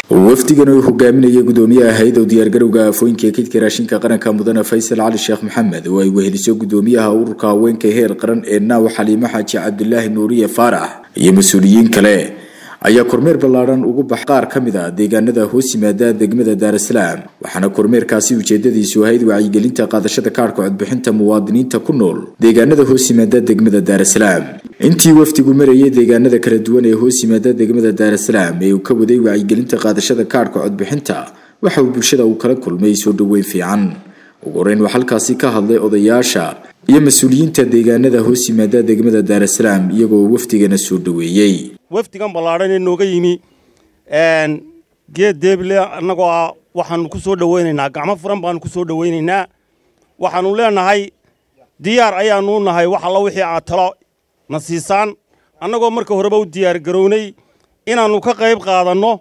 wafdigan oo hogaaminaya gudoomiyaha hay-ada diyaargarowga aafooyinka kaydka raashinka qaranka mudane faysal cali sheekh maxamed oo ay weheliso gudoomiyaha ururka haweenka heer qaran ee naaw xaliimo xaaji cabdulaahi nuuriye faarax iyo mas-uuliyiin kale ayaa kormeer ballaadhan ugu bax qaar ka mid a deegaanada hoos yimaada degmada daarasalaam waxaana kormeerkaasi ujeedadiisu ahayd wacyigelinta qaadashada kaadhka codbixinta muwaadiniinta ku nool deegaanada hoos yimaada degmada daarasalaam intii wafdigu marayay deegaanada kala duwan ee hoos yimaada degmada daarasalaam ee uu ka waday wacyigelinta qaadashada kaadhka codbixinta waxa uu bulshada uu kala kulmay soo dhoweyn fiican ugu horeyn waa halkaasi ka hadlay odayaasha iyo mas-uuliyiinta deegaanada hoos yimaada degmada daarasalaam iyagoo wafdigana soo dhoweeyey wafdigan ballaadhan ee nooga yimi geed deeble annagoo ah waxaanu ku soo dhowaynaynaa gacmo furan baanu ku soo dhowaynaynaa waxaanu leenahay diyaar ayaanu u nahay wax alla wixii aad talo na siisaan annagoo marka horeba u diyaar garownay inaannu ka qayb qaadanno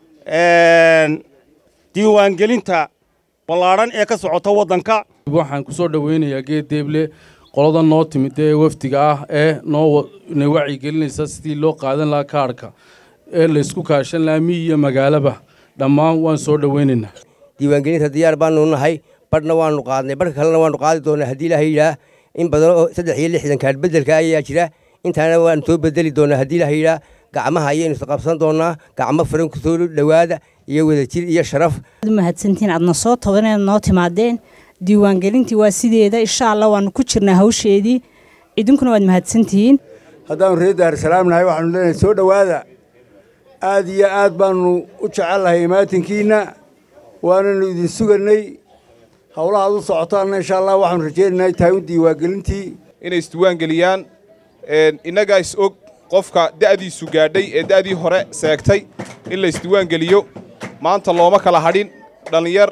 diiwaangelinta ballaadhan ee ka socota waddanka waxaan ku soo dhowaynayaa geed deeble qolada noo timid ee wafdiga ah ee noo na wacyigelinaysa sidii loo qaadan lahaa kaadhka ee laysku kaashan lahaa miyi iyo magaalaba dhammaan waan soo dhowaynaynaa diiwaangelinta diyaar baanu nahay badhna waanu qaadnay badhka kalena waanu qaadi doonaa haddii ilaaha yidhaah in badan oo saddex iyo lixdan kaadh beddelka ayaa jira intaana waanu soo bedeli doonaa haddii ilaaha yidhaah gacmaha ayaynu isqabsan doonaa gacmo furan kusoo dhowaada iyo wadajir iyo sharaf mahadsantiin aadna soo toban inaad noo timaadeen diiwaangelintii waa sideeda insha allah waanu ku jirnaa hawsheedii idinkuna waad mahadsantihiin haddaanu reer daarsalaam nahay waxaanu leenahay soo dhowaada aad iyo aad baanu u jecellahay imaatinkiinna waananu idin sugannay howlahaad u socotaanna insha allah waxaanu rajaynaynaa tahay u diiwaangelintii inay isdiiwaangeliyaan innagaa is og qofka da'diisu gaadhay ee da'dii hore seegtay in la isdiiwaangeliyo maanta looma kala hadhin dhallinyar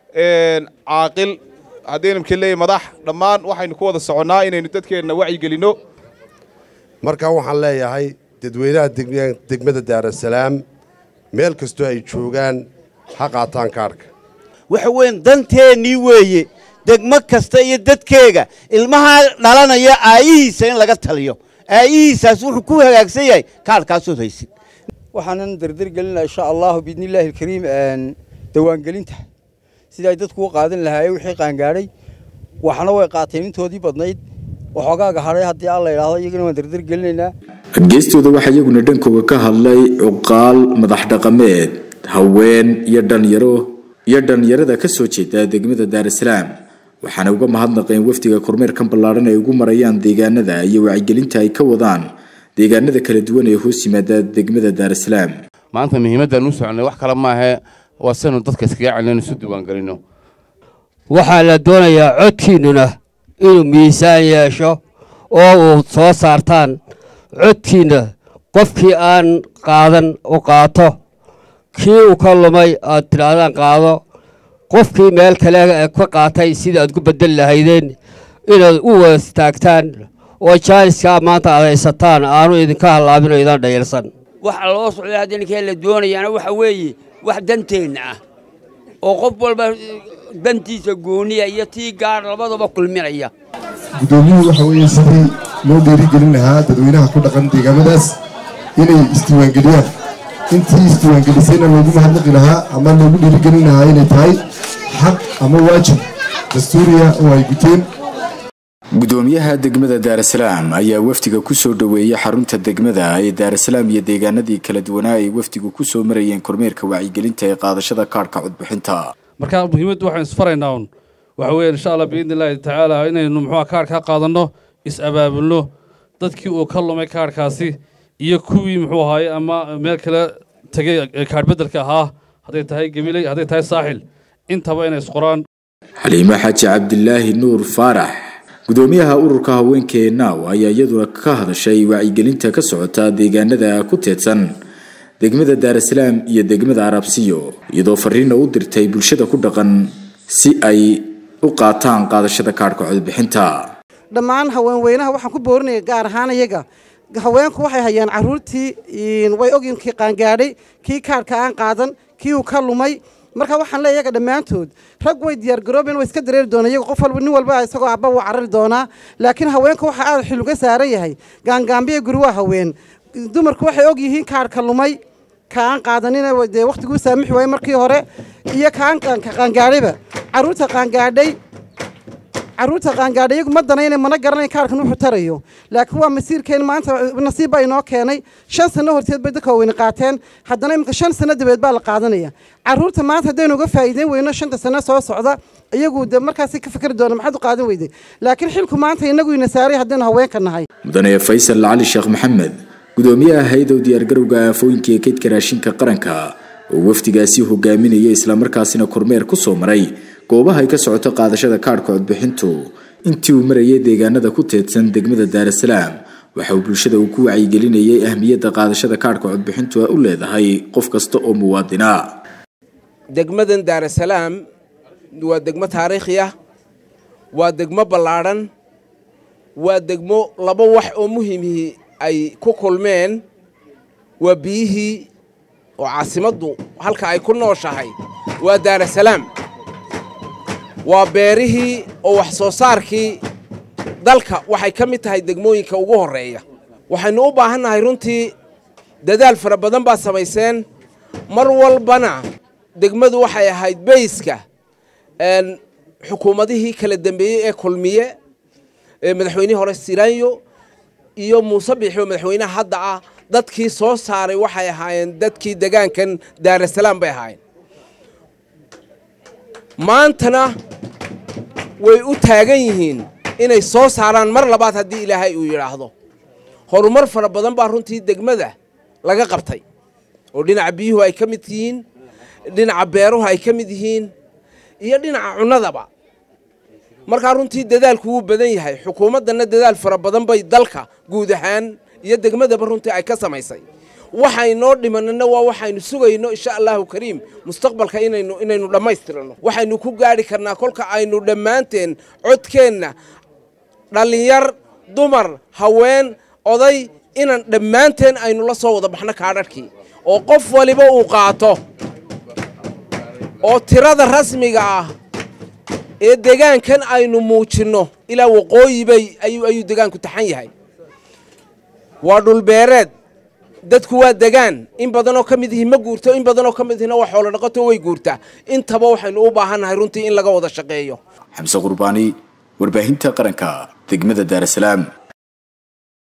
caaqil haddaynu mka leeyahy madax dhammaan waxaynu ku wada soconnaa inaynu dadkeenna wacyigelinno markaa waxaan leeyahay dadweynaha degmada daarasalaam meel kastoo ay joogaan ha qaataan kaadhka waxa weyn danteennii weeye degmo kasta iyo dadkeega ilmaha dhalanaya aayihiisa in laga taliyo aayihiisaas wuxuu ku hagaagsan yahay kaadhkaasood haysid waxaanan dardargelinaa insha allahu biidnillaahi alkariim dawaangelinta sida ay dadku u qaadan lahaayeen wixii qaangaadhay waxna way qaateen intoodii badnayd waxoogaaga hadhay haddii alla idhaahdo iyagana waan dardargelinaynaa geestooda waxaa iyaguna dhankooga ka hadlay cuqaal madax dhaqameed haween iyo dhalinyaro iyo dhallinyarada ka soo jeeda degmada daarasalaam waxaana uga mahadnaqeen wafdiga kormeerkan ballaadhan ay ugu marayaan deegaanada iyo wacyigelinta ay ka wadaan deegaanada kala duwan ee hoos yimaada degmada daarasalaam maanta muhiimaddaan u soconay wax kale maahe waa sanu dadka iskaga celin isu diiwaangelino waxaa la doonayaa codkiinnuna inuu miisaan yeesho oo uu soo saartaan codkiinna qofkii aan qaadan u qaato kii uu ka lumay aad tidhaahdaan qaado qofkii meel kale ka qaatay sida aad ku beddeli lahaydeen inaad u wada istaagtaan oo jaaniskaa maanta aad haysataan aanu idinka hallaabin oo idan dhayalsan waxa loo socday hadda ninkee la doonayaana waxa weeye wax danteenna ah oo qof walba dantiisa gooniya iyo tii gaar labadaba kulminaya guddoomiyuhu waxa weeye sidii loo dhiirigelin lahaa dadweynaha ku dhaqan deegaamadaas inay isdiiwaangeliyaan intii isdiiwaangelisayna loogu mahadnaqi lahaa ama loogu dhiirigelin lahaa inay tahay xaq ama waajib dastuuriya oo ay guteen gudoomiyaha degmada daarasalaam ayaa wafdiga kusoo dhoweeyey xarunta degmada ee daarasalaam iyo deegaanadii kala duwanaa ay wafdigu kusoo marayeen kormeerka wacyigelinta ee qaadashada kaadhka codbixinta marka muhiimaddu waxaan isfaraynaa un waxa weeye insha allah biidni illaahi tacaala inaynu muxuuha kaadhka qaadanno is-abaabulno dadkii uu ka lumay kaadhkaasi iyo kuwii muxuu ahaaye ama meel kale tegey kaadh beddelka ahaa hadday tahay gabiley hadday tahay saaxil intaba inay isqoraan xaliimo xaaji cabdilaahi nuur faarax gudoomiyaha ururka haweenka ee naaw ayaa iyaduna ka hadashay wacyigelinta ka socota deegaanada ku teedsan degmada daarasalaam iyo degmada arabsiyo iyadoo fariina u dirtay bulshada ku dhaqan si ay u qaataan qaadashada kaadhka codbixinta dhammaan haweenweynaha waxaan ku boorinaya gaar ahaan iyaga haweenku waxay hayaan caruurtii way ogyiin kii qaangaadhay kii kaadhka aan qaadan kii uu ka lumay marka waxaan leeyahay iyaga dhammaantood rag way diyaargaroobeen way iska dareeri doonaan iyaga qof walba nin walba isagoo abba wuu carari doonaa laakiin haweenka waxaa aad xil uga saaran yahay gaangaambiya guri waa haween dumarku waxay og yihiin kaadhka lumay ka aan qaadanina dee wakhtiguu saamixi waayey markii hore iyo kaan qaangaadhayba carruurta qaangaadhay carruurta qaangaadhay iyagu ma danayna mana garanayn kaarkan wuxuu tarayo laakiin waa masiirkeen maanta nasiib baa inoo keenay shan sano horteed bay dadka waaweyne qaateen haddana imika shan sano dabeed baa la qaadanaya carruurta maanta haddaynu uga faa'iideyn weyno shanta sano soo socda iyagu de markaasi ka fikri doona maxaad u qaadan weyday laakiin xilku maanta inagu ina saaray haddaynu haweenka nahay mudane faysal cali sheekh maxamed gudoomiyaha hay-dow diyaargarowga aafooyinka ee kaydka raashinka qaranka oo wafdigaasi hogaaminaya islamarkaasina kormeer ku soo maray goobaha ay ka socoto qaadashada kaadhka codbixintu intii uu marayay deegaanada ku teedsan degmada daarasalaam waxa uu bulshada uu ku wacyigelinayay ahmiyadda qaadashada kaadhka codbixintu u leedahay qof kasta oo muwaadina degmadan daarasalaam waa degmo taariikhi ah waa degmo ballaadhan waa degmo laba wax oo muhiimihii ay ku kulmeen waa biyihii oo caasimaddu halka ay ku nooshahay waa daarasalaam waa beerihii oo wax soo saarkii dalka waxay ka mid tahay degmooyinka ugu horreeya waxaynu u baahannahay runtii dadaal fara badan baad samayseen mar walbana degmadu waxay ahayd beyska xukuumadihii kala dembeeyey ee kulmiye ee madaxweynihii hore siraanyo iyo muuse biixi oo madaxweynaha hadda ah dadkii soo saaray waxay ahaayeen dadkii degaankan daarasalaam bay ahaayeen maantana way u taagan yihiin inay soo saaraan mar labaad haddii ilaahay uu yidhaahdo horumar fara badan baa runtii degmada laga qabtay oo dhinaca biyuhu ay ka mid yihiin dhinaca beeruhu ay ka mid yihiin iyo dhinaca cunnadaba markaa runtii dadaalku wuu badan yahay xukuumaddanna dadaal fara badan bay dalka guud ahaan iyo degmadaba runtii ay ka samaysay waxaynoo dhimanana waa waxaynu sugayno insha allahu kariim mustaqbalka inaynu inaynu dhammaystirano waxaynu ku gaadhi karnaa kolka aynu dhammaanteen codkeenna dhallinyar dumar haween oday inaan dhammaanteen aynu la soo wada baxno kaadharhkii oo qof waliba uu qaato oo tirada rasmiga ah ee degaankan aynu muujinno ilaa waqooyi bay ayuu ayuu degaanku taxan yahay waa dhulbeereed dadku waa degaan in badanoo ka mid ihi ma guurto in badanoo ka mid ihina waa xoolo dhaqato way guurtaa intaba waxaynu u baahannahay runtii in laga wada shaqeeyo xamse qurbaani warbaahinta qaranka degmada daarasalaam